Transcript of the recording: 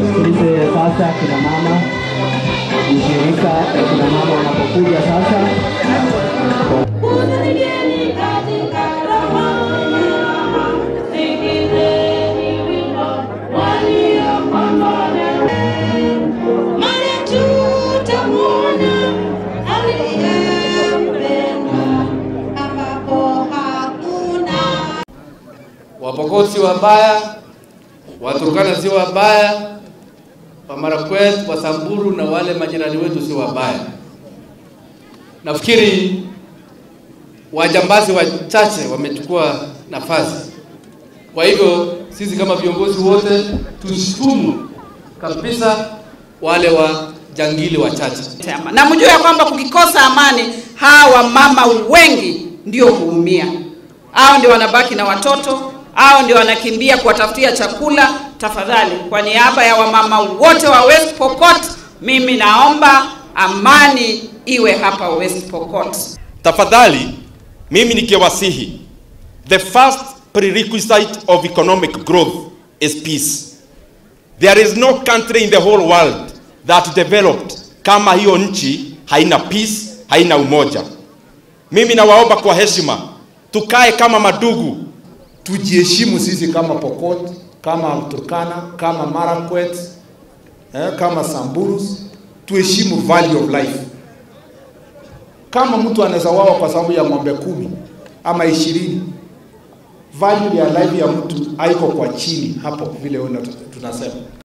Tusikilize sasa kina mama, ushirika ya kina mama wanapokuja sasa. Kusaidieni katika roho yenye raha, sikilizeni wimbo waliokombolewa. Mara tutamwona aliyempenda, ambapo hakuna Wapokot si wabaya, Waturkana si wabaya, Wamarakwet, Wasamburu na wale majirani wetu si wabaya. Nafikiri wajambazi wachache wamechukua nafasi. Kwa hivyo sisi kama viongozi wote tushtumu kabisa wale wajangili wachache. Chama. Na mjue ya kwamba kukikosa amani, hawa mama wengi ndio huumia. Hao ndio wanabaki na watoto, hao ndio wanakimbia kuwatafutia chakula. Tafadhali, kwa niaba ya wamama wote wa West Pokot, mimi naomba amani iwe hapa West Pokot. Tafadhali, mimi nikiwasihi, the first prerequisite of economic growth is peace. There is no country in the whole world that developed kama hiyo nchi haina peace, haina umoja. Mimi nawaomba kwa heshima, tukae kama madugu, tujiheshimu sisi kama Pokot, kama Turkana, kama Marakwet, eh, kama Samburus, tuheshimu value of life. Kama mtu anaweza wawa kwa sababu ya ng'ombe kumi ama ishirini, value ya life ya mtu haiko kwa chini hapo vile una- tunasema.